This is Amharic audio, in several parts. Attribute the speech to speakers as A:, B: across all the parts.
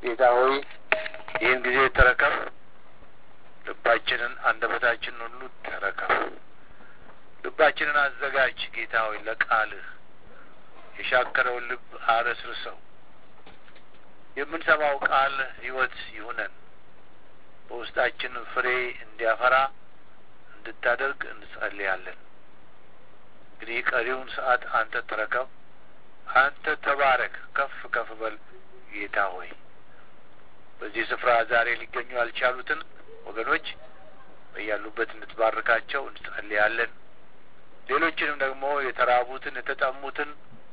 A: ጌታ ሆይ ይህን ጊዜ ተረከብ። ልባችንን አንደበታችንን ሁሉ ተረከብ። ልባችንን አዘጋጅ ጌታ ሆይ ለቃልህ የሻከረውን ልብ አረስርሰው። የምንሰማው ቃል ሕይወት ይሁነን። በውስጣችን ፍሬ እንዲያፈራ እንድታደርግ እንጸልያለን። እንግዲህ ቀሪውን ሰዓት አንተ ተረከብ። አንተ ተባረክ፣ ከፍ ከፍ በል ጌታ ሆይ በዚህ ስፍራ ዛሬ ሊገኙ ያልቻሉትን ወገኖች በያሉበት እንድትባርካቸው እንጸልያለን። ሌሎችንም ደግሞ የተራቡትን የተጠሙትን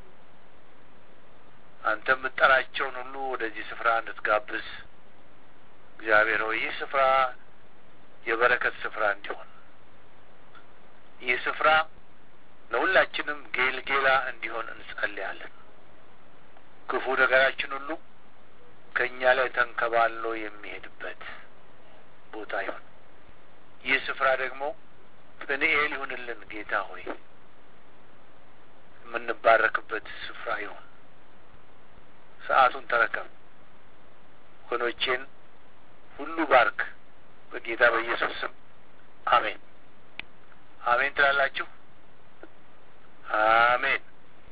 A: አንተ የምትጠራቸውን ሁሉ ወደዚህ ስፍራ እንድትጋብዝ እግዚአብሔር ሆይ ይህ ስፍራ የበረከት ስፍራ እንዲሆን ይህ ስፍራ ለሁላችንም ጌልጌላ እንዲሆን እንጸልያለን። ክፉ ነገራችን ሁሉ ከእኛ ላይ ተንከባሎ የሚሄድበት ቦታ ይሁን። ይህ ስፍራ ደግሞ ጵንኤል ይሁንልን ጌታ ሆይ የምንባረክበት ስፍራ ይሁን። ሰዓቱን ተረከብ። ወገኖቼን ሁሉ ባርክ። በጌታ በኢየሱስ ስም አሜን። አሜን ትላላችሁ? አሜን።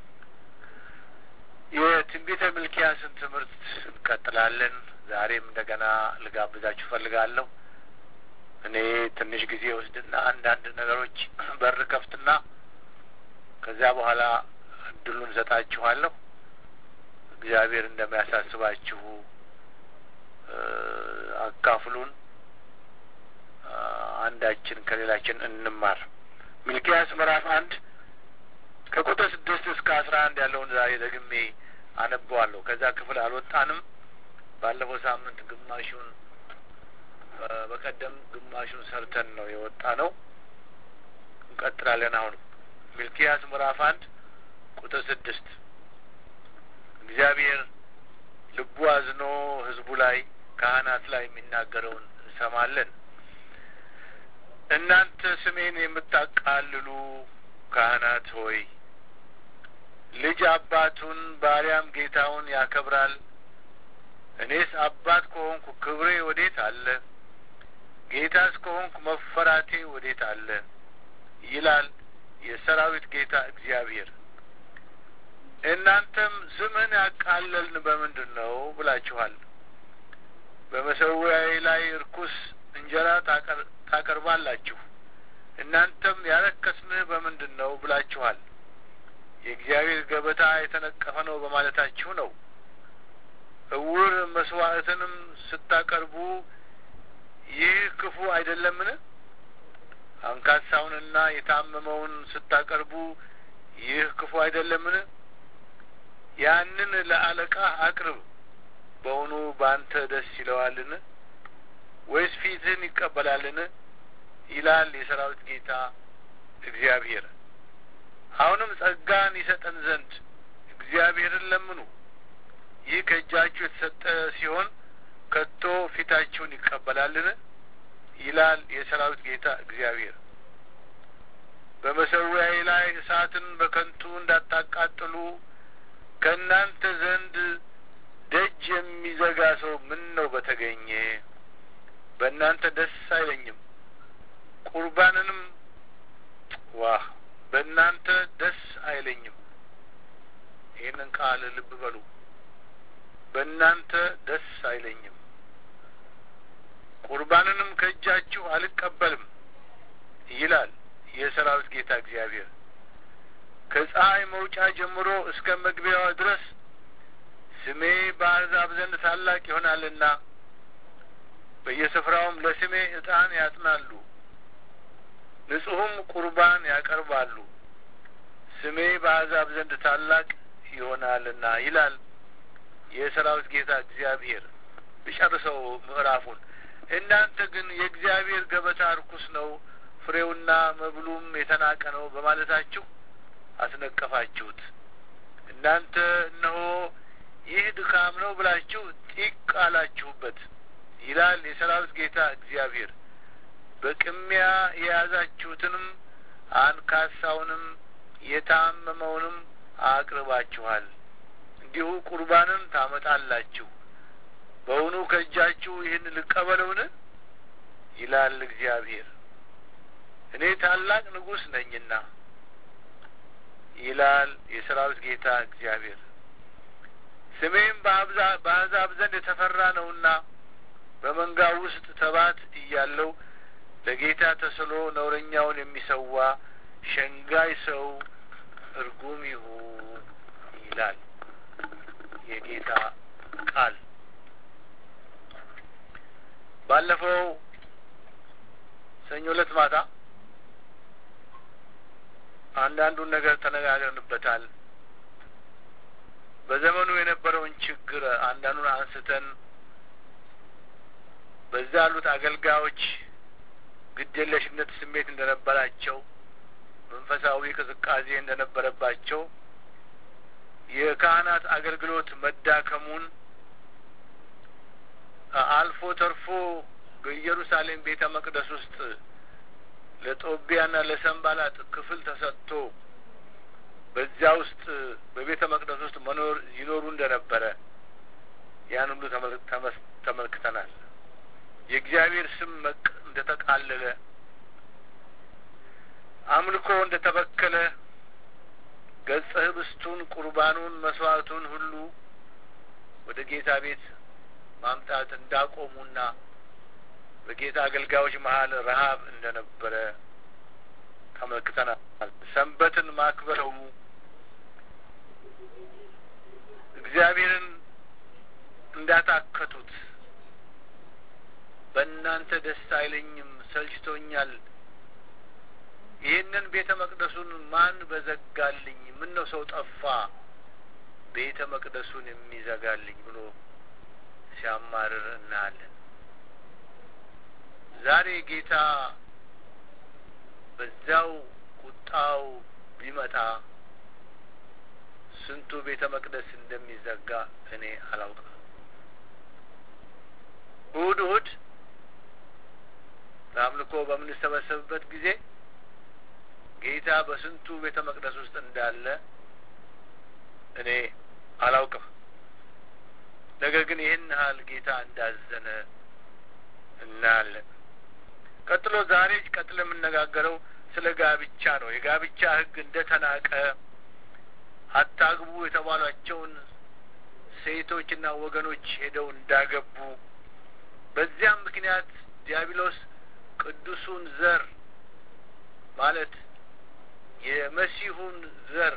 A: የትንቢተ ሚልክያስን ትምህርት እንቀጥላለን። ዛሬም እንደገና ልጋብዛችሁ ፈልጋለሁ። እኔ ትንሽ ጊዜ ወስድና አንዳንድ ነገሮች በር ከፍትና ከዚያ በኋላ እድሉን ሰጣችኋለሁ። እግዚአብሔር እንደሚያሳስባችሁ አካፍሉን። አንዳችን ከሌላችን እንማር። ሚልክያስ ምዕራፍ አንድ ከቁጥር ስድስት እስከ አስራ አንድ ያለውን ዛሬ ደግሜ አነበዋለሁ። ከዛ ክፍል አልወጣንም። ባለፈው ሳምንት ግማሹን በቀደም ግማሹን ሰርተን ነው የወጣ ነው። እንቀጥላለን። አሁንም ሚልክያስ ምዕራፍ አንድ ቁጥር ስድስት እግዚአብሔር ልቡ አዝኖ ሕዝቡ ላይ ካህናት ላይ የሚናገረውን እንሰማለን። እናንተ ስሜን የምታቃልሉ ካህናት ሆይ ልጅ አባቱን ባሪያም ጌታውን ያከብራል። እኔስ አባት ከሆንኩ ክብሬ ወዴት አለ? ጌታስ ከሆንኩ መፈራቴ ወዴት አለ? ይላል የሰራዊት ጌታ እግዚአብሔር። እናንተም ስምህን ያቃለልን በምንድን ነው ብላችኋል። በመሰዊያዬ ላይ እርኩስ እንጀራ ታቀርባላችሁ። እናንተም ያረከስንህ በምንድን ነው ብላችኋል። የእግዚአብሔር ገበታ የተነቀፈ ነው በማለታችሁ ነው። እውር መስዋዕትንም ስታቀርቡ ይህ ክፉ አይደለምን? አንካሳውንና የታመመውን ስታቀርቡ ይህ ክፉ አይደለምን? ያንን ለአለቃህ አቅርብ። በውኑ በአንተ ደስ ይለዋልን? ወይስ ፊትህን ይቀበላልን? ይላል የሰራዊት ጌታ እግዚአብሔር። አሁንም ጸጋን ይሰጠን ዘንድ እግዚአብሔርን ለምኑ። ይህ ከእጃችሁ የተሰጠ ሲሆን ከቶ ፊታችሁን ይቀበላልን? ይላል የሰራዊት ጌታ እግዚአብሔር። በመሰዊያዬ ላይ እሳትን በከንቱ እንዳታቃጥሉ ከእናንተ ዘንድ ደጅ የሚዘጋ ሰው ምን ነው በተገኘ? በእናንተ ደስ አይለኝም። ቁርባንንም ዋህ በእናንተ ደስ አይለኝም። ይህንን ቃል ልብ በሉ። በእናንተ ደስ አይለኝም፣ ቁርባንንም ከእጃችሁ አልቀበልም ይላል የሰራዊት ጌታ እግዚአብሔር። ከፀሐይ መውጫ ጀምሮ እስከ መግቢያዋ ድረስ ስሜ በአሕዛብ ዘንድ ታላቅ ይሆናልና በየስፍራውም ለስሜ ዕጣን ያጥናሉ፣ ንጹሕም ቁርባን ያቀርባሉ። ስሜ በአሕዛብ ዘንድ ታላቅ ይሆናልና ይላል የሰራዊት ጌታ እግዚአብሔር። ብጨርሰው ምዕራፉን እናንተ ግን የእግዚአብሔር ገበታ ርኩስ ነው፣ ፍሬውና መብሉም የተናቀ ነው በማለታችሁ አስነቀፋችሁት። እናንተ እነሆ ይህ ድካም ነው ብላችሁ ጢቅ አላችሁበት ይላል የሰራዊት ጌታ እግዚአብሔር። በቅሚያ የያዛችሁትንም አንካሳውንም የታመመውንም አቅርባችኋል። እንዲሁ ቁርባንን ታመጣላችሁ፣ በውኑ ከእጃችሁ ይህን ልቀበለውን ይላል እግዚአብሔር። እኔ ታላቅ ንጉሥ ነኝና ይላል የሰራዊት ጌታ እግዚአብሔር። ስሜም በአሕዛብ ዘንድ የተፈራ ነውና በመንጋ ውስጥ ተባት እያለው ለጌታ ተስሎ ነውረኛውን የሚሰዋ ሸንጋይ ሰው እርጉም ይሁን ይላል የጌታ ቃል። ባለፈው ሰኞ ዕለት ማታ አንዳንዱን ነገር ተነጋግረንበታል። በዘመኑ የነበረውን ችግር አንዳንዱን አንስተን በዛ ያሉት አገልጋዮች ግዴለሽነት ስሜት እንደነበራቸው፣ መንፈሳዊ ቅዝቃዜ እንደነበረባቸው፣ የካህናት አገልግሎት መዳከሙን አልፎ ተርፎ በኢየሩሳሌም ቤተ መቅደስ ውስጥ ለጦቢያና ለሰንባላጥ ክፍል ተሰጥቶ በዚያ ውስጥ በቤተ መቅደስ ውስጥ መኖር ይኖሩ እንደነበረ ያን ሁሉ ተመልክተናል። የእግዚአብሔር ስም መቅ እንደ ተቃለለ፣ አምልኮ እንደ ተበከለ፣ ገጸ ህብስቱን፣ ቁርባኑን፣ መስዋዕቱን ሁሉ ወደ ጌታ ቤት ማምጣት እንዳቆሙና በጌታ አገልጋዮች መሀል ረሀብ እንደነበረ ተመልክተናል። ሰንበትን ማክበረው እግዚአብሔርን እንዳታከቱት በእናንተ ደስ አይለኝም፣ ሰልችቶኛል፣ ይህንን ቤተ መቅደሱን ማን በዘጋልኝ? ምን ነው ሰው ጠፋ ቤተ መቅደሱን የሚዘጋልኝ ብሎ ሲያማርር እናያለን። ዛሬ ጌታ በዚያው ቁጣው ቢመጣ ስንቱ ቤተ መቅደስ እንደሚዘጋ እኔ አላውቅም። እሁድ እሁድ ለአምልኮ በምንሰበሰብበት ጊዜ ጌታ በስንቱ ቤተ መቅደስ ውስጥ እንዳለ እኔ አላውቅም። ነገር ግን ይህን ያህል ጌታ እንዳዘነ እናያለን። ቀጥሎ ዛሬ ቀጥሎ የምነጋገረው ስለ ጋብቻ ነው። የጋብቻ ሕግ እንደ ተናቀ አታግቡ የተባሏቸውን ሴቶችና ወገኖች ሄደው እንዳገቡ በዚያም ምክንያት ዲያብሎስ ቅዱሱን ዘር ማለት የመሲሁን ዘር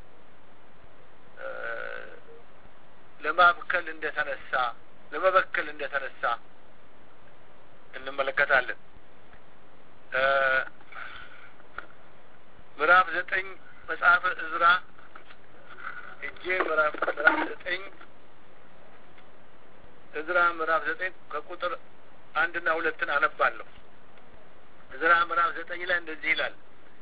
A: ለማብከል እንደተነሳ ለመበከል እንደተነሳ እንመለከታለን። ምዕራፍ ዘጠኝ መጽሐፈ እዝራ እጄ ምዕራፍ ምዕራፍ ዘጠኝ እዝራ ምዕራፍ ዘጠኝ ከቁጥር አንድና ሁለትን አነባለሁ። እዝራ ምዕራፍ ዘጠኝ ላይ እንደዚህ ይላል።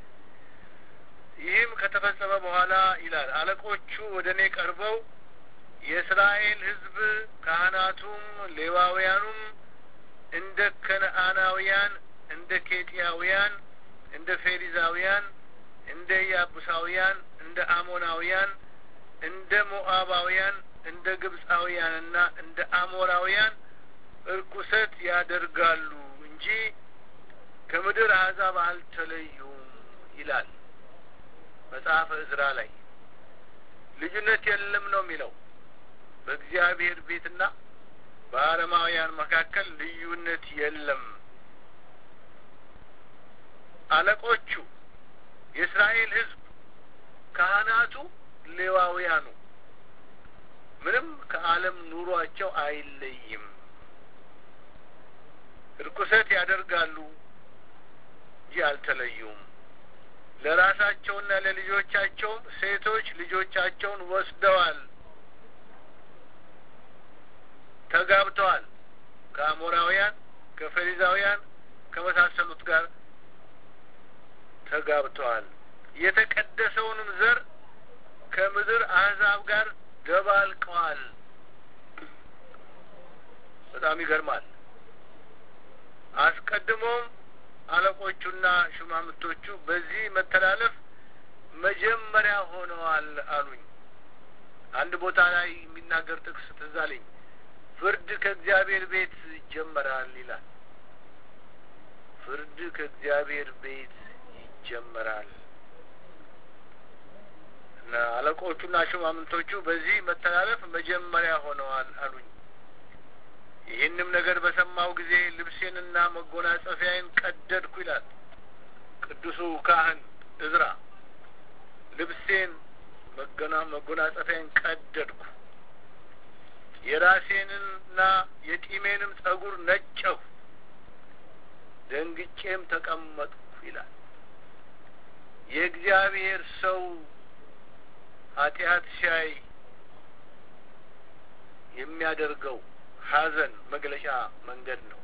A: ይህም ከተፈጸመ በኋላ ይላል አለቆቹ ወደ እኔ ቀርበው የእስራኤል ሕዝብ ካህናቱም ሌዋውያኑም እንደ ከነአናውያን፣ እንደ ኬጢያውያን፣ እንደ ፌሪዛውያን፣ እንደ ያቡሳውያን፣ እንደ አሞናውያን፣ እንደ ሞአባውያን፣ እንደ ግብፃውያንና እንደ አሞራውያን እርኩሰት ያደርጋሉ እንጂ ከምድር አሕዛብ አልተለዩም ይላል መጽሐፈ እዝራ ላይ። ልዩነት የለም ነው የሚለው በእግዚአብሔር ቤትና በአረማውያን መካከል ልዩነት የለም። አለቆቹ የእስራኤል ሕዝብ ካህናቱ፣ ሌዋውያኑ ምንም ከዓለም ኑሯቸው አይለይም። እርኩሰት ያደርጋሉ እንጂ አልተለዩም። ለራሳቸውና ለልጆቻቸውም ሴቶች ልጆቻቸውን ወስደዋል፣ ተጋብተዋል። ከአሞራውያን፣ ከፈሪዛውያን ከመሳሰሉት ጋር ተጋብተዋል። የተቀደሰውንም ዘር ከምድር አሕዛብ ጋር ደባልቀዋል። በጣም ይገርማል። አስቀድሞም አለቆቹና ሹማምንቶቹ በዚህ መተላለፍ መጀመሪያ ሆነዋል አሉኝ። አንድ ቦታ ላይ የሚናገር ጥቅስ ትዝ አለኝ። ፍርድ ከእግዚአብሔር ቤት ይጀመራል ይላል። ፍርድ ከእግዚአብሔር ቤት ይጀመራል እና አለቆቹና ሹማምንቶቹ በዚህ መተላለፍ መጀመሪያ ሆነዋል አሉኝ። ይህንም ነገር በሰማው ጊዜ ልብሴንና መጎናጸፊያዬን ቀደድኩ ይላል ቅዱሱ ካህን እዝራ። ልብሴን መገና መጎናጸፊያን ቀደድኩ፣ የራሴንና የጢሜንም ጸጉር ነጨሁ፣ ደንግጬም ተቀመጥኩ ይላል። የእግዚአብሔር ሰው ኃጢአት ሲያይ የሚያደርገው ሐዘን መግለጫ መንገድ ነው።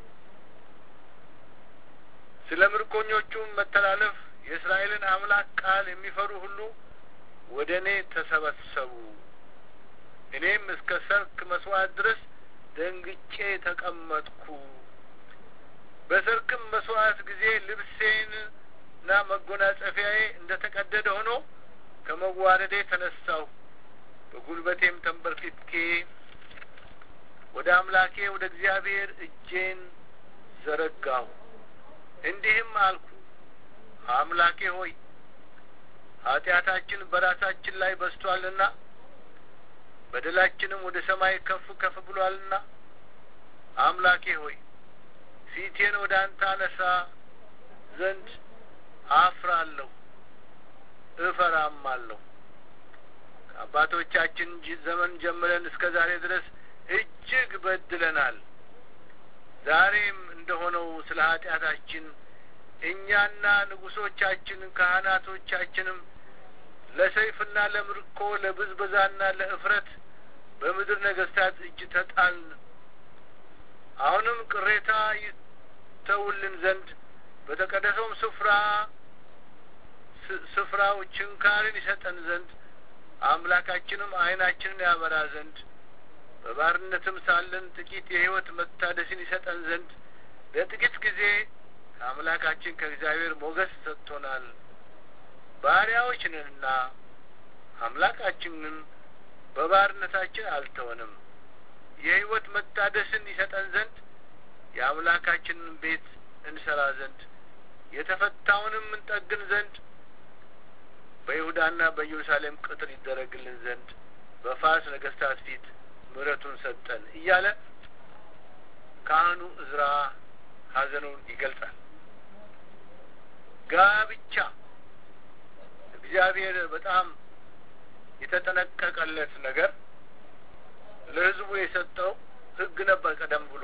A: ስለ ምርኮኞቹም መተላለፍ የእስራኤልን አምላክ ቃል የሚፈሩ ሁሉ ወደ እኔ ተሰበሰቡ። እኔም እስከ ሰርክ መስዋዕት ድረስ ደንግጬ ተቀመጥኩ። በሰርክም መስዋዕት ጊዜ ልብሴንና መጎናጸፊያዬ እንደ ተቀደደ ሆኖ ከመዋረዴ ተነሳሁ። በጉልበቴም ተንበርክኬ ወደ አምላኬ ወደ እግዚአብሔር እጄን ዘረጋሁ። እንዲህም አልኩ፣ አምላኬ ሆይ ኃጢአታችን በራሳችን ላይ በዝቷልና በደላችንም ወደ ሰማይ ከፍ ከፍ ብሏልና አምላኬ ሆይ ፊቴን ወደ አንተ አነሳ ዘንድ አፍራለሁ እፈራማለሁ። ከአባቶቻችን ዘመን ጀምረን እስከ ዛሬ ድረስ እጅግ በድለናል። ዛሬም እንደሆነው ስለ ኃጢአታችን እኛና ንጉሶቻችን ካህናቶቻችንም ለሰይፍና ለምርኮ ለብዝበዛና ለእፍረት በምድር ነገስታት እጅ ተጣልን። አሁንም ቅሬታ ይተውልን ዘንድ በተቀደሰውም ስፍራ ስፍራው ችንካርን ይሰጠን ዘንድ አምላካችንም ዓይናችንን ያበራ ዘንድ በባርነትም ሳለን ጥቂት የሕይወት መታደስን ይሰጠን ዘንድ ለጥቂት ጊዜ ከአምላካችን ከእግዚአብሔር ሞገስ ሰጥቶናል። ባሪያዎች ነንና አምላካችንን በባርነታችን አልተወንም። የሕይወት መታደስን ይሰጠን ዘንድ የአምላካችንን ቤት እንሰራ ዘንድ የተፈታውንም እንጠግን ዘንድ በይሁዳና በኢየሩሳሌም ቅጥር ይደረግልን ዘንድ በፋርስ ነገስታት ፊት ምሕረቱን ሰጠን እያለ ካህኑ እዝራ ሐዘኑን ይገልጻል። ጋብቻ እግዚአብሔር በጣም የተጠነቀቀለት ነገር ለሕዝቡ የሰጠው ሕግ ነበር። ቀደም ብሎ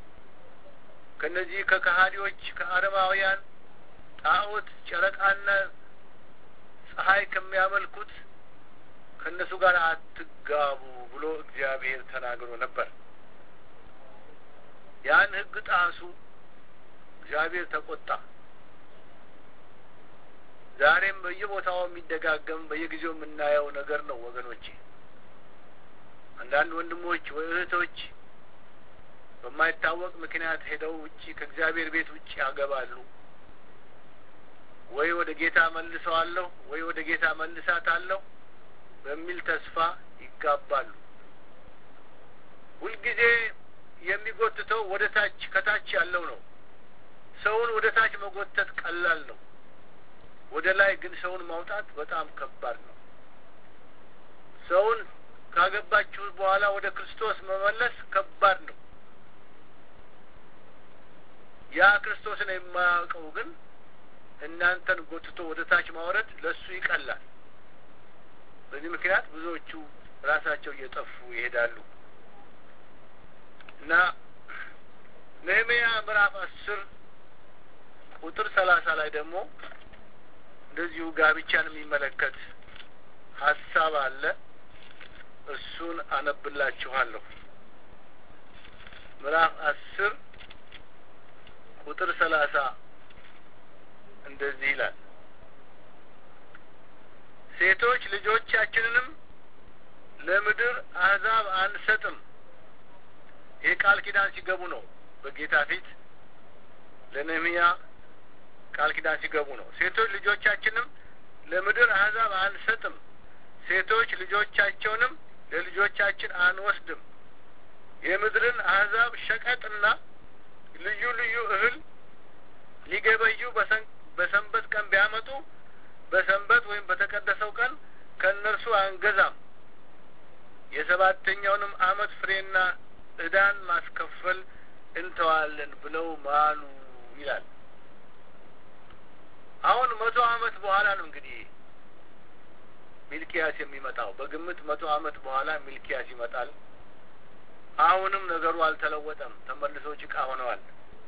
A: ከነዚህ ከከሃዲዎች ከአረማውያን ጣዖት ጨረቃና ፀሐይ ከሚያመልኩት ከእነሱ ጋር አትጋቡ ብሎ እግዚአብሔር ተናግሮ ነበር። ያን ሕግ ጣሱ። እግዚአብሔር ተቆጣ። ዛሬም በየቦታው የሚደጋገም በየጊዜው የምናየው ነገር ነው ወገኖቼ። አንዳንድ ወንድሞች ወይ እህቶች በማይታወቅ ምክንያት ሄደው ውጪ ከእግዚአብሔር ቤት ውጪ ያገባሉ። ወይ ወደ ጌታ መልሰዋለሁ ወይ ወደ ጌታ መልሳታለሁ በሚል ተስፋ ይጋባሉ። ሁልጊዜ የሚጎትተው ወደ ታች ከታች ያለው ነው። ሰውን ወደ ታች መጎተት ቀላል ነው። ወደ ላይ ግን ሰውን ማውጣት በጣም ከባድ ነው። ሰውን ካገባችሁ በኋላ ወደ ክርስቶስ መመለስ ከባድ ነው። ያ ክርስቶስን የማያውቀው ግን እናንተን ጎትቶ ወደ ታች ማውረድ ለእሱ ይቀላል። በዚህ ምክንያት ብዙዎቹ ራሳቸው እየጠፉ ይሄዳሉ እና ነህምያ ምዕራፍ አስር ቁጥር ሰላሳ ላይ ደግሞ እንደዚሁ ጋብቻን የሚመለከት ሀሳብ አለ። እሱን አነብላችኋለሁ። ምዕራፍ አስር ቁጥር ሰላሳ እንደዚህ ይላል ሴቶች ልጆቻችንንም ለምድር አሕዛብ አንሰጥም። ይህ ቃል ኪዳን ሲገቡ ነው። በጌታ ፊት ለነህምያ ቃል ኪዳን ሲገቡ ነው። ሴቶች ልጆቻችንም ለምድር አሕዛብ አንሰጥም፣ ሴቶች ልጆቻቸውንም ለልጆቻችን አንወስድም። የምድርን አሕዛብ ሸቀጥና ልዩ ልዩ እህል ሊገበዩ በሰንበት ቀን ቢያመጡ በሰንበት ወይም በተቀደሰው ቀን ከእነርሱ አንገዛም፣ የሰባተኛውንም ዓመት ፍሬና ዕዳን ማስከፈል እንተዋለን ብለው ማሉ ይላል። አሁን መቶ ዓመት በኋላ ነው እንግዲህ ሚልኪያስ የሚመጣው። በግምት መቶ ዓመት በኋላ ሚልኪያስ ይመጣል። አሁንም ነገሩ አልተለወጠም። ተመልሰው ጭቃ ሆነዋል።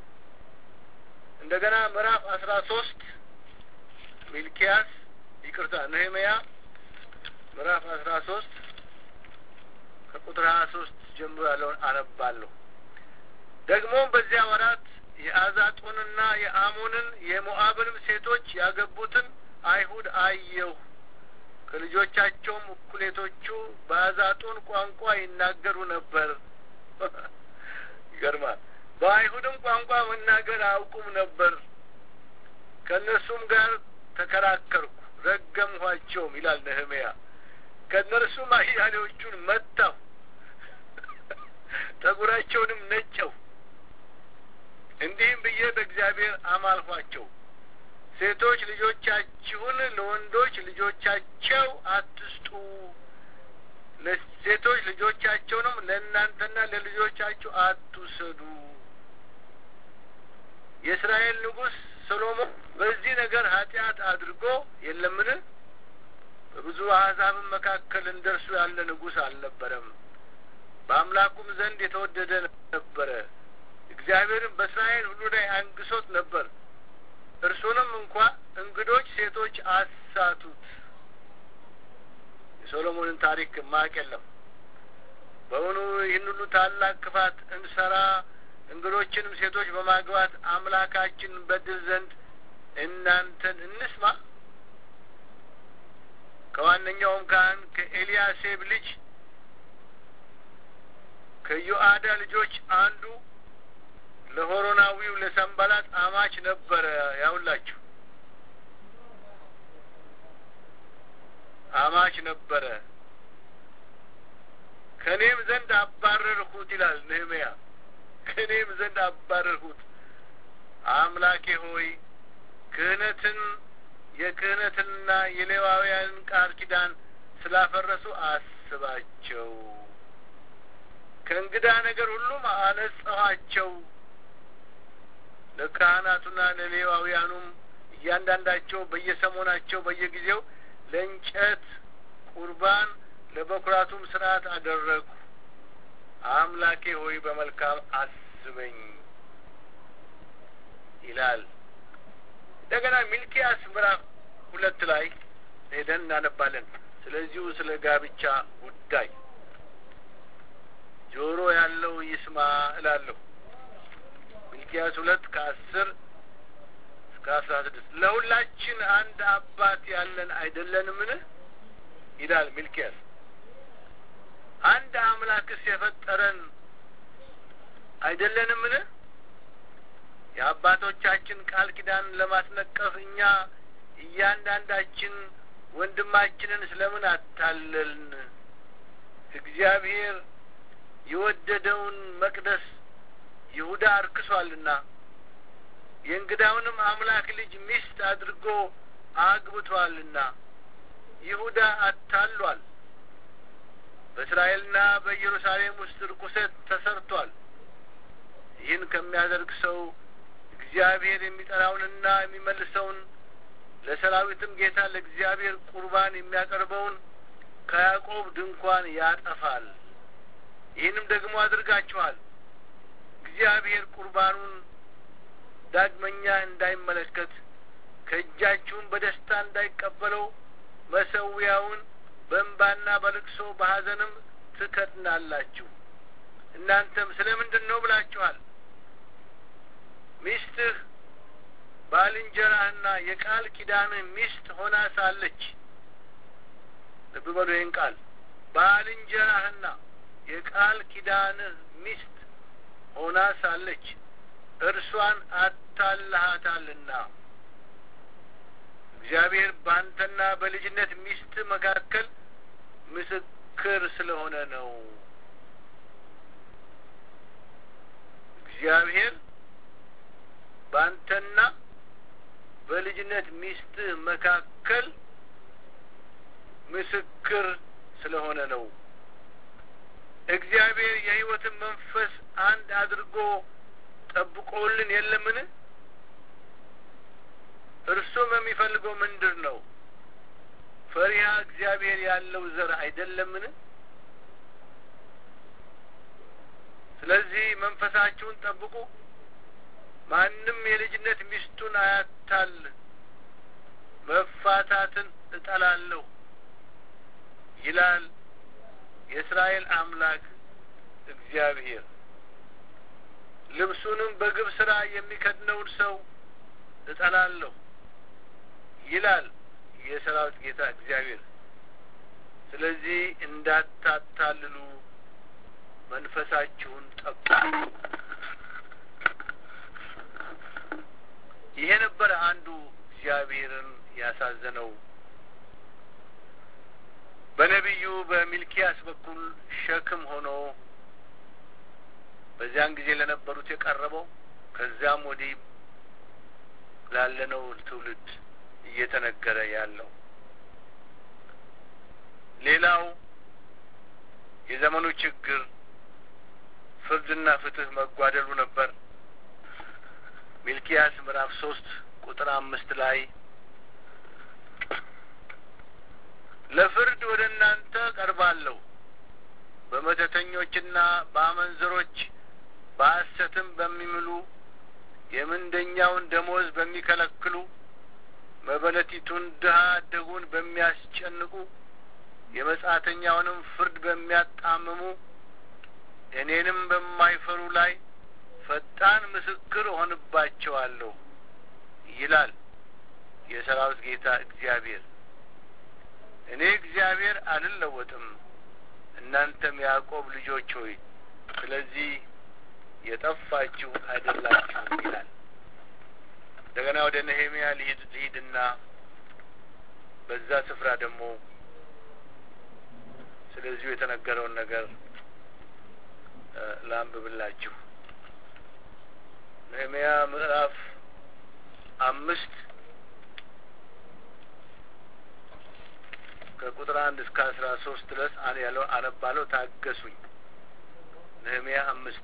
A: እንደገና ምዕራፍ አስራ ሶስት ሚልኪያስ ይቅርታ ነህምያ ምዕራፍ አስራ ሶስት ከቁጥር ሀያ ሶስት ጀምሮ ያለውን አነባለሁ። ደግሞም በዚያ ወራት የአዛጦንና የአሞንን የሞአብንም ሴቶች ያገቡትን አይሁድ አየሁ። ከልጆቻቸውም እኩሌቶቹ በአዛጦን ቋንቋ ይናገሩ ነበር። ይገርማል። በአይሁድም ቋንቋ መናገር አያውቁም ነበር። ከእነርሱም ጋር ተከራከርኩ፣ ረገምኋቸውም ይላል ነህምያ። ከእነርሱም አያሌዎቹን መታሁ፣ ጠጉራቸውንም ነጨው። እንዲህም ብዬ በእግዚአብሔር አማልኋቸው፣ ሴቶች ልጆቻችሁን ለወንዶች ልጆቻቸው አትስጡ፣ ሴቶች ልጆቻቸውንም ለእናንተና ለልጆቻችሁ አትውሰዱ። የእስራኤል ንጉሥ ሰሎሞን በዚህ ነገር ኃጢአት አድርጎ የለምን? በብዙ አሕዛብም መካከል እንደ እርሱ ያለ ንጉሥ አልነበረም። በአምላኩም ዘንድ የተወደደ ነበረ። እግዚአብሔርም በእስራኤል ሁሉ ላይ አንግሶት ነበር። እርሱንም እንኳ እንግዶች ሴቶች አሳቱት። የሶሎሞንን ታሪክ ማቅ የለም። በእውኑ ይህን ሁሉ ታላቅ ክፋት እንሰራ እንግዶችንም ሴቶች በማግባት አምላካችን በድል ዘንድ እናንተን እንስማ። ከዋነኛውም ካህን ከኤልያሴብ ልጅ ከዮአዳ ልጆች አንዱ ለሆሮናዊው ለሰንባላጥ አማች ነበረ። ያውላችሁ አማች ነበረ። ከእኔም ዘንድ አባረርሁት ይላል ነህምያ። ከእኔም ዘንድ አባረርሁት። አምላኬ ሆይ ክህነትን የክህነትንና የሌዋውያንን ቃል ኪዳን ስላፈረሱ አስባቸው። ከእንግዳ ነገር ሁሉም አነጻኋቸው። ለካህናቱና ለሌዋውያኑም እያንዳንዳቸው በየሰሞናቸው በየጊዜው ለእንጨት ቁርባን ለበኩራቱም ስርዓት አደረግሁ። አምላኬ ሆይ በመልካም አስበኝ ይላል። እንደገና ሚልኪያስ ምዕራፍ ሁለት ላይ ሄደን እናነባለን። ስለዚሁ ስለ ጋብቻ ጉዳይ ጆሮ ያለው ይስማ እላለሁ። ሚልኪያስ ሁለት ከአስር እስከ አስራ ስድስት ለሁላችን አንድ አባት ያለን አይደለንምን? ይላል ሚልኪያስ። አንድ አምላክስ የፈጠረን አይደለንምን? የአባቶቻችን ቃል ኪዳን ለማስነቀፍ እኛ እያንዳንዳችን ወንድማችንን ስለምን አታለልን? እግዚአብሔር የወደደውን መቅደስ ይሁዳ አርክሷልና የእንግዳውንም አምላክ ልጅ ሚስት አድርጎ አግብቷልና ይሁዳ አታሏል። በእስራኤልና በኢየሩሳሌም ውስጥ ርኩሰት ተሰርቷል። ይህን ከሚያደርግ ሰው እግዚአብሔር የሚጠራውንና የሚመልሰውን ለሰራዊትም ጌታ ለእግዚአብሔር ቁርባን የሚያቀርበውን ከያዕቆብ ድንኳን ያጠፋል። ይህንም ደግሞ አድርጋችኋል። እግዚአብሔር ቁርባኑን ዳግመኛ እንዳይመለከት ከእጃችሁም በደስታ እንዳይቀበለው መሰዊያውን በእንባና በልቅሶ በሐዘንም ትከድናላችሁ። እናንተም ስለ ምንድን ነው ብላችኋል። ሚስትህ ባልንጀራህና የቃል ኪዳንህ ሚስት ሆና ሳለች፣ ልብ በሉ ይህን ቃል ባልንጀራህና የቃል ኪዳንህ ሚስት ሆና ሳለች እርሷን አታልሃታልና እግዚአብሔር በአንተና በልጅነት ሚስት መካከል ምስክር ስለሆነ ነው። በልጅነት ሚስትህ መካከል ምስክር ስለሆነ ነው። እግዚአብሔር የሕይወትን መንፈስ አንድ አድርጎ ጠብቆልን የለምን? እርሱም የሚፈልገው ምንድር ነው? ፈሪሃ እግዚአብሔር ያለው ዘር አይደለምን? ስለዚህ መንፈሳችሁን ጠብቁ። ማንም የልጅነት ሚስቱን አያታል። መፋታትን እጠላለሁ ይላል የእስራኤል አምላክ እግዚአብሔር። ልብሱንም በግብ ስራ የሚከድነውን ሰው እጠላለሁ ይላል የሰራዊት ጌታ እግዚአብሔር። ስለዚህ እንዳታታልሉ መንፈሳችሁን ጠብቁ። ይሄ ነበረ አንዱ እግዚአብሔርን ያሳዘነው በነቢዩ በሚልኪያስ በኩል ሸክም ሆኖ በዚያን ጊዜ ለነበሩት የቀረበው ከዚያም ወዲህ ላለነው ትውልድ እየተነገረ ያለው ሌላው የዘመኑ ችግር ፍርድና ፍትህ መጓደሉ ነበር። ሚልኪያስ ምዕራፍ ሶስት ቁጥር አምስት ላይ ለፍርድ ወደ እናንተ ቀርባለሁ፣ በመተተኞችና በአመንዘሮች በሐሰትም በሚምሉ የምንደኛውን ደሞዝ በሚከለክሉ መበለቲቱን ድሀ አደጉን በሚያስጨንቁ የመጻተኛውንም ፍርድ በሚያጣምሙ እኔንም በማይፈሩ ላይ ፈጣን ምስክር እሆንባቸዋለሁ ይላል የሰራዊት ጌታ እግዚአብሔር። እኔ እግዚአብሔር አልለወጥም፣ እናንተም ያዕቆብ ልጆች ሆይ ስለዚህ የጠፋችሁ አይደላችሁም ይላል። እንደገና ወደ ነሄሚያ ልሂድ ልሂድና በዛ ስፍራ ደግሞ ስለዚሁ የተነገረውን ነገር ላንብብላችሁ። ነህምያ ምዕራፍ አምስት ከቁጥር አንድ እስከ አስራ ሶስት ድረስ ያለው አነባለው። ታገሱኝ። ነህምያ አምስት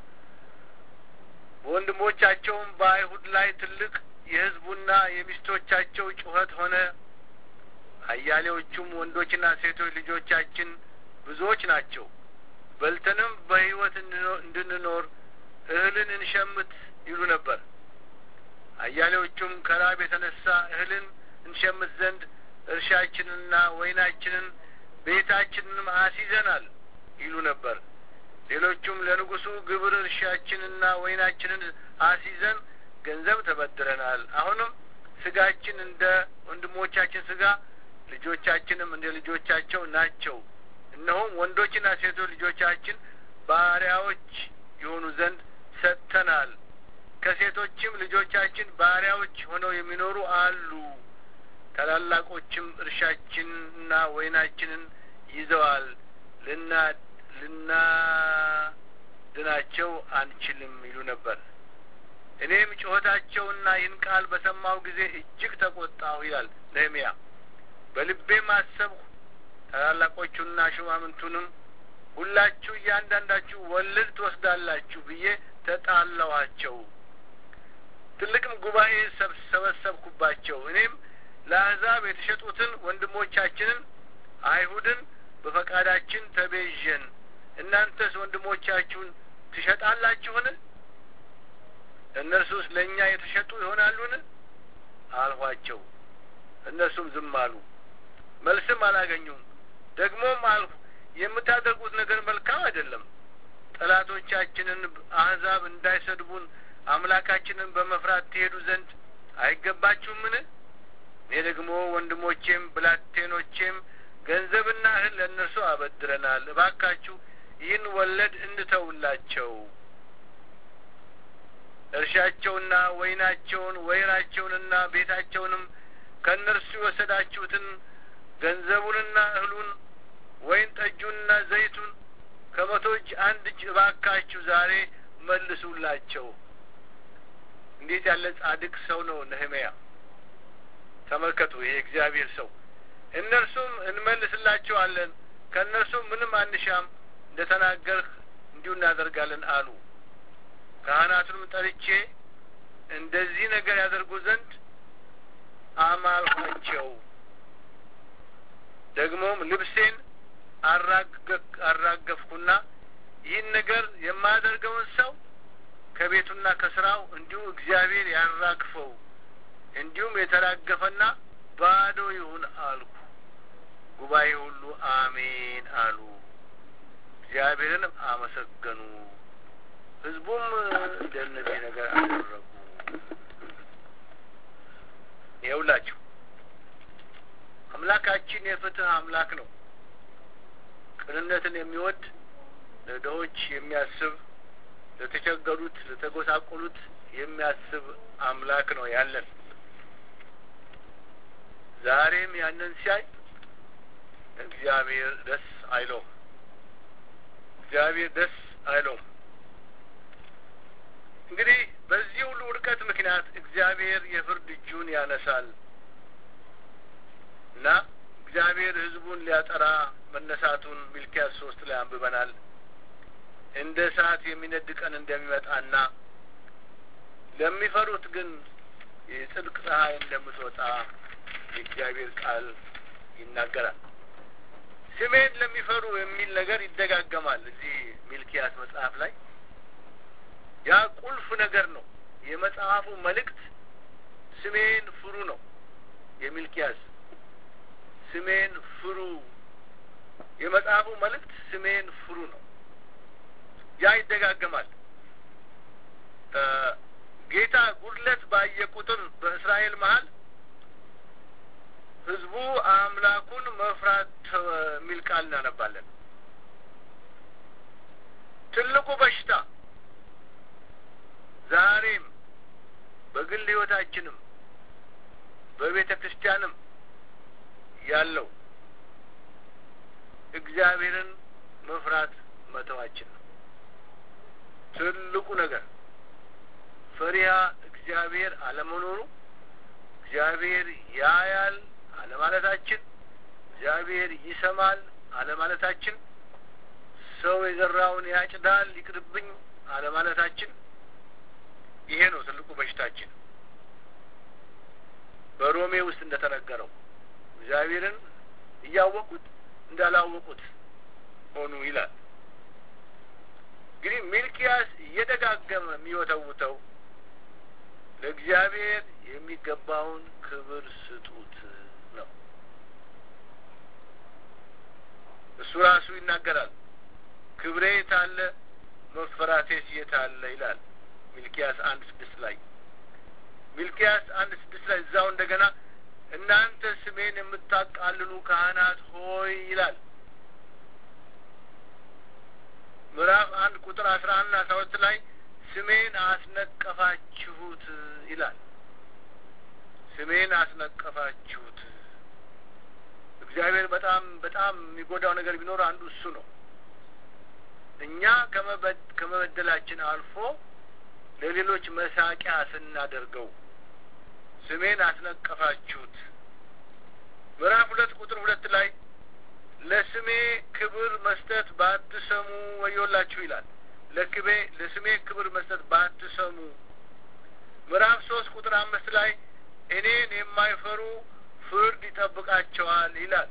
A: በወንድሞቻቸውም በአይሁድ ላይ ትልቅ የሕዝቡና የሚስቶቻቸው ጩኸት ሆነ። አያሌዎቹም ወንዶችና ሴቶች ልጆቻችን ብዙዎች ናቸው፣ በልተንም በሕይወት እንድንኖር እህልን እንሸምት ይሉ ነበር። አያሌዎቹም ከራብ የተነሳ እህልን እንሸምት ዘንድ እርሻችንንና ወይናችንን ቤታችንንም አስይዘናል ይሉ ነበር። ሌሎቹም ለንጉሡ ግብር እርሻችንና ወይናችንን አስይዘን ገንዘብ ተበድረናል። አሁንም ስጋችን እንደ ወንድሞቻችን ስጋ፣ ልጆቻችንም እንደ ልጆቻቸው ናቸው። እነሆም ወንዶችና ሴቶች ልጆቻችን ባሪያዎች የሆኑ ዘንድ ሰጥተናል። ከሴቶችም ልጆቻችን ባሪያዎች ሆነው የሚኖሩ አሉ። ታላላቆችም እርሻችንና ወይናችንን ይዘዋል። ልና ልናድናቸው አንችልም ይሉ ነበር። እኔም ጩኸታቸውና ይህን ቃል በሰማሁ ጊዜ እጅግ ተቆጣሁ ይላል ነህምያ። በልቤም አሰብሁ፣ ታላላቆቹና ሹማምንቱንም ሁላችሁ እያንዳንዳችሁ ወለድ ትወስዳላችሁ ብዬ ተጣላኋቸው። ትልቅም ጉባኤ ሰበሰብኩባቸው። እኔም ለአሕዛብ የተሸጡትን ወንድሞቻችንን አይሁድን በፈቃዳችን ተቤዠን፣ እናንተስ ወንድሞቻችሁን ትሸጣላችሁን? እነርሱስ ለእኛ የተሸጡ ይሆናሉን? አልኋቸው። እነርሱም ዝም አሉ፣ መልስም አላገኙም። ደግሞም አልሁ፣ የምታደርጉት ነገር መልካም አይደለም። ጠላቶቻችንን አሕዛብ እንዳይሰድቡን አምላካችንን በመፍራት ትሄዱ ዘንድ አይገባችሁምን? እኔ ደግሞ ወንድሞቼም ብላቴኖቼም ገንዘብና እህል ለእነርሱ አበድረናል። እባካችሁ ይህን ወለድ እንተውላቸው። እርሻቸውና ወይናቸውን ወይራቸውንና ቤታቸውንም ከእነርሱ የወሰዳችሁትን ገንዘቡንና እህሉን ወይን ጠጁንና ዘይቱን ከመቶ እጅ አንድ እጅ እባካችሁ ዛሬ መልሱላቸው። እንዴት ያለ ጻድቅ ሰው ነው ነህምያ! ተመልከቱ፣ ይሄ እግዚአብሔር ሰው እነርሱም እንመልስላቸዋለን፣ ከእነርሱም ምንም አንሻም፣ እንደ ተናገርህ እንዲሁ እናደርጋለን አሉ። ካህናቱንም ጠርቼ እንደዚህ ነገር ያደርጉ ዘንድ አማልኋቸው። ደግሞም ልብሴን አራገፍኩና ይህን ነገር የማያደርገውን ሰው ከቤቱና ከስራው እንዲሁ እግዚአብሔር ያራግፈው፣ እንዲሁም የተራገፈና ባዶ ይሁን አልኩ። ጉባኤ ሁሉ አሜን አሉ፣ እግዚአብሔርንም አመሰገኑ። ሕዝቡም እንደነዚህ ነገር አደረጉ። ይኸውላችሁ አምላካችን የፍትህ አምላክ ነው። ቅንነትን የሚወድ ለድሆች የሚያስብ ለተቸገሩት፣ ለተጎሳቆሉት የሚያስብ አምላክ ነው ያለን። ዛሬም ያንን ሲያይ እግዚአብሔር ደስ አይለውም። እግዚአብሔር ደስ አይለውም። እንግዲህ በዚህ ሁሉ ውድቀት ምክንያት እግዚአብሔር የፍርድ እጁን ያነሳል እና እግዚአብሔር ሕዝቡን ሊያጠራ መነሳቱን ሚልኪያስ ሶስት ላይ አንብበናል። እንደ እሳት የሚነድ ቀን እንደሚመጣና ለሚፈሩት ግን የጽድቅ ፀሐይ እንደምትወጣ የእግዚአብሔር ቃል ይናገራል። ስሜን ለሚፈሩ የሚል ነገር ይደጋገማል እዚህ ሚልኪያስ መጽሐፍ ላይ። ያ ቁልፍ ነገር ነው። የመጽሐፉ መልእክት ስሜን ፍሩ ነው። የሚልኪያስ ስሜን ፍሩ፣ የመጽሐፉ መልእክት ስሜን ፍሩ ነው። ያ ይደጋገማል። ጌታ ጉድለት ባየ ቁጥር በእስራኤል መሀል ህዝቡ አምላኩን መፍራት የሚል ቃል እናነባለን። ትልቁ በሽታ ዛሬም በግል ህይወታችንም በቤተ ክርስቲያንም ያለው እግዚአብሔርን መፍራት መተዋችን ነው። ትልቁ ነገር ፈሪሃ እግዚአብሔር አለመኖሩ፣ እግዚአብሔር ያያል አለማለታችን፣ እግዚአብሔር ይሰማል አለማለታችን፣ ሰው የዘራውን ያጭዳል ይቅርብኝ አለማለታችን፣ ይሄ ነው ትልቁ በሽታችን። በሮሜ ውስጥ እንደተነገረው እግዚአብሔርን እያወቁት እንዳላወቁት ሆኑ ይላል። እንግዲህ ሚልኪያስ እየደጋገመ የሚወተውተው ለእግዚአብሔር የሚገባውን ክብር ስጡት ነው። እሱ ራሱ ይናገራል። ክብሬ የታለ መፈራቴስ የታለ ይላል ሚልኪያስ አንድ ስድስት ላይ ሚልኪያስ አንድ ስድስት ላይ እዛው እንደገና እናንተ ስሜን የምታቃልሉ ካህናት ሆይ ይላል። ምዕራፍ አንድ ቁጥር አስራ አንድ አስራ ሁለት ላይ ስሜን አስነቀፋችሁት ይላል። ስሜን አስነቀፋችሁት። እግዚአብሔር በጣም በጣም የሚጎዳው ነገር ቢኖር አንዱ እሱ ነው። እኛ ከመበደላችን አልፎ ለሌሎች መሳቂያ ስናደርገው ስሜን አስነቀፋችሁት። ምዕራፍ ሁለት ቁጥር ሁለት ላይ ለስሜ ክብር መስጠት ባትሰሙ ወዮላችሁ ይላል። ለክቤ ለስሜ ክብር መስጠት ባትሰሙ። ምዕራፍ ሶስት ቁጥር አምስት ላይ እኔን የማይፈሩ ፍርድ ይጠብቃቸዋል ይላል።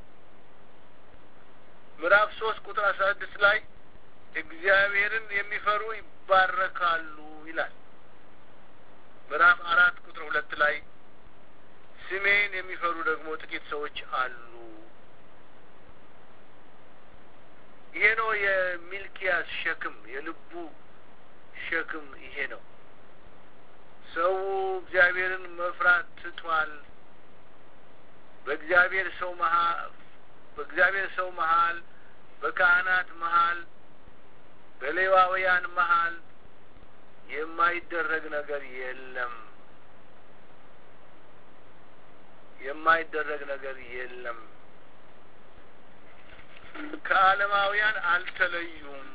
A: ምዕራፍ ሶስት ቁጥር አስራ ስድስት ላይ እግዚአብሔርን የሚፈሩ ይባረካሉ ይላል። ምዕራፍ አራት ቁጥር ሁለት ላይ ስሜን የሚፈሩ ደግሞ ጥቂት ሰዎች አሉ። ይሄ ነው የሚልኪያስ ሸክም፣ የልቡ ሸክም ይሄ ነው። ሰው እግዚአብሔርን መፍራት ትቷል። በእግዚአብሔር ሰው መሀል በእግዚአብሔር ሰው መሀል በካህናት መሀል በሌዋውያን መሀል የማይደረግ ነገር የለም። የማይደረግ ነገር የለም። ከዓለማውያን አልተለዩም።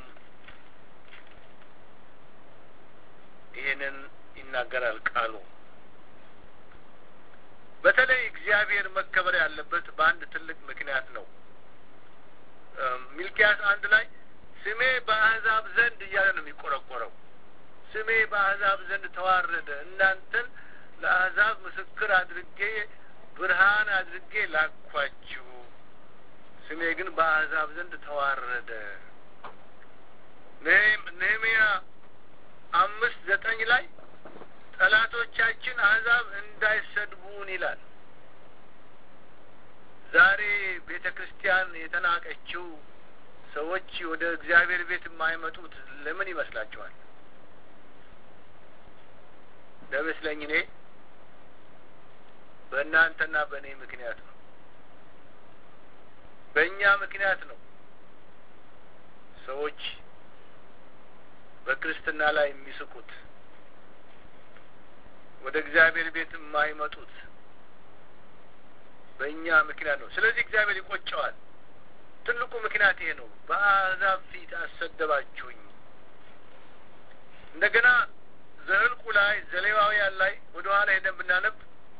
A: ይህንን ይናገራል ቃሉ። በተለይ እግዚአብሔር መከበር ያለበት በአንድ ትልቅ ምክንያት ነው። ሚልኪያስ አንድ ላይ ስሜ በአሕዛብ ዘንድ እያለ ነው የሚቆረቆረው። ስሜ በአሕዛብ ዘንድ ተዋረደ፣ እናንተን ለአሕዛብ ምስክር አድርጌ ብርሃን አድርጌ ላኳችሁ፣ ስሜ ግን በአሕዛብ ዘንድ ተዋረደ። ነህምያ አምስት ዘጠኝ ላይ ጠላቶቻችን አሕዛብ እንዳይሰድቡን ይላል። ዛሬ ቤተ ክርስቲያን የተናቀችው ሰዎች ወደ እግዚአብሔር ቤት የማይመጡት ለምን ይመስላችኋል? ለመስለኝ እኔ በእናንተና በእኔ ምክንያት ነው። በእኛ ምክንያት ነው ሰዎች በክርስትና ላይ የሚስቁት ወደ እግዚአብሔር ቤት የማይመጡት በእኛ ምክንያት ነው። ስለዚህ እግዚአብሔር ይቆጨዋል። ትልቁ ምክንያት ይሄ ነው። በአሕዛብ ፊት አሰደባችሁኝ። እንደገና ዘኍልቍ ላይ ዘሌዋውያን ላይ ወደ ኋላ ሄደን ብናነብ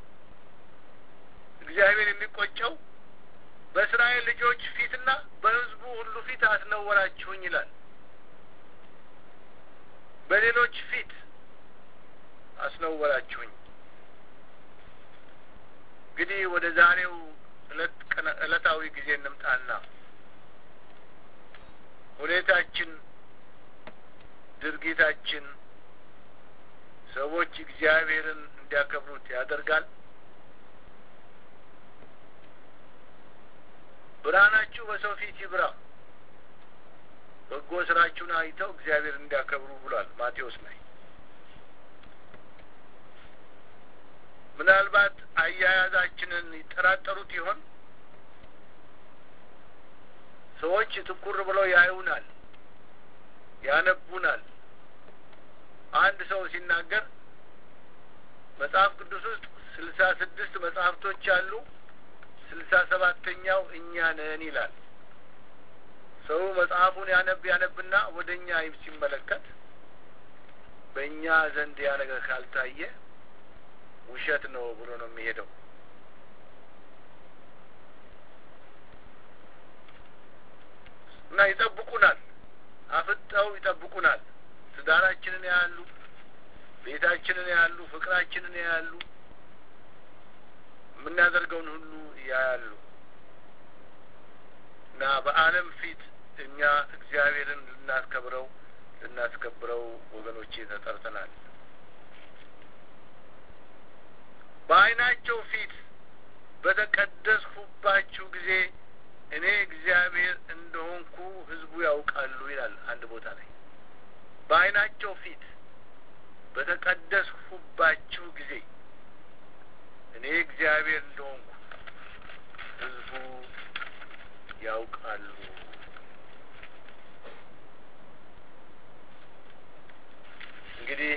A: እግዚአብሔር የሚቆጨው በእስራኤል ልጆች ፊትና በሕዝቡ ሁሉ ፊት አስነወራችሁኝ ይላል። በሌሎች ፊት አስነወራችሁኝ። እንግዲህ ወደ ዛሬው ዕለታዊ ጊዜ እንምጣና ሁኔታችን፣ ድርጊታችን ሰዎች እግዚአብሔርን እንዲያከብሩት ያደርጋል። ብርሃናችሁ በሰው ፊት ይብራ፣ በጎ ስራችሁን አይተው እግዚአብሔር እንዲያከብሩ ብሏል ማቴዎስ ላይ። ምናልባት አያያዛችንን ይጠራጠሩት ይሆን? ሰዎች ትኩር ብለው ያዩናል፣ ያነቡናል። አንድ ሰው ሲናገር መጽሐፍ ቅዱስ ውስጥ ስልሳ ስድስት መጽሐፍቶች አሉ፣ ስልሳ ሰባተኛው እኛ ነን ይላል። ሰው መጽሐፉን ያነብ ያነብና ወደ እኛ ሲመለከት በእኛ ዘንድ ያ ነገር ካልታየ ውሸት ነው ብሎ ነው የሚሄደው። እና ይጠብቁናል፣ አፍጠው ይጠብቁናል። ትዳራችንን ያያሉ፣ ቤታችንን ያያሉ፣ ፍቅራችንን ያያሉ፣ የምናደርገውን ሁሉ ያያሉ። እና በዓለም ፊት እኛ እግዚአብሔርን ልናስከብረው ልናስከብረው ወገኖቼ ተጠርተናል። በዓይናቸው ፊት በተቀደስሁባችሁ ጊዜ እኔ እግዚአብሔር እንደሆንኩ ሕዝቡ ያውቃሉ ይላል አንድ ቦታ ላይ። በዓይናቸው ፊት በተቀደስሁባችሁ ጊዜ እኔ እግዚአብሔር እንደሆንኩ ሕዝቡ ያውቃሉ። እንግዲህ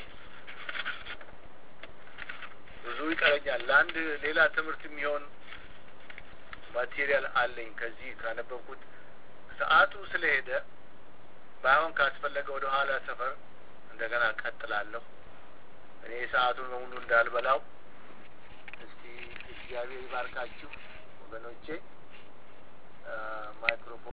A: ብዙ ይቀረኛል። ለአንድ ሌላ ትምህርት የሚሆን ማቴሪያል አለኝ ከዚህ ካነበብኩት። ሰዓቱ ስለሄደ ባይሆን ካስፈለገ ወደ ኋላ ሰፈር እንደገና ቀጥላለሁ። እኔ ሰዓቱን በሙሉ እንዳልበላው። እስቲ እግዚአብሔር ይባርካችሁ ወገኖቼ። ማይክሮፎን